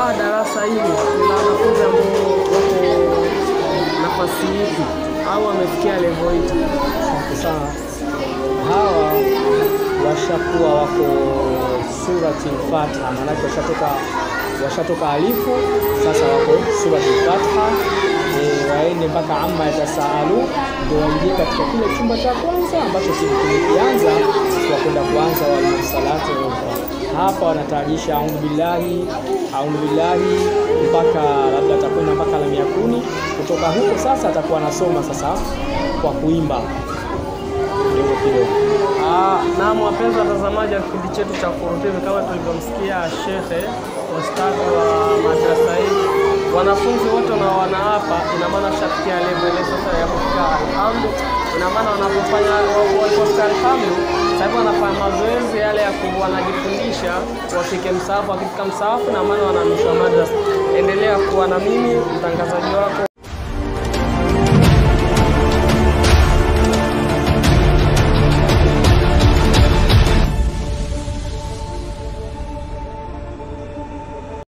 Ah, darasa hili ni la wanafunzi ambao wako nafasi ipi au wamefikia level ipi? Asante sana. Hawa washakuwa wako surati al-Fatiha, maanake washatoka washatoka alifu, sasa wako surati al-Fatiha. E, waende mpaka amma yatasaalu, ndio waingie katika kile chumba cha kwanza ambacho kimekianza kwa kwenda kuanza walsalatu hapa wanatayarisha audhu billahi audhu billahi mpaka labda atakwenda mpaka la mia kumi. Kutoka huko sasa atakuwa anasoma sasa kwa kuimba kidogo kidogo. Ah, naam wapenzi watazamaji wa kipindi chetu cha Furu TV, kama tulivyomsikia shekhe ustadhi wa madrasa hii, wanafunzi wote unaowana hapa, ina maana shafikia level ile sasa ya kufika alhamdu. Ina maana wanapofanya walipofika alhamdu, sasa hivi wanafanya mazoezi yale ya ku wanajifundisha wafike msaafu, wakifika msaafu, na maana wanarudishwa madrasa. Endelea kuwa na mimi mtangazaji wako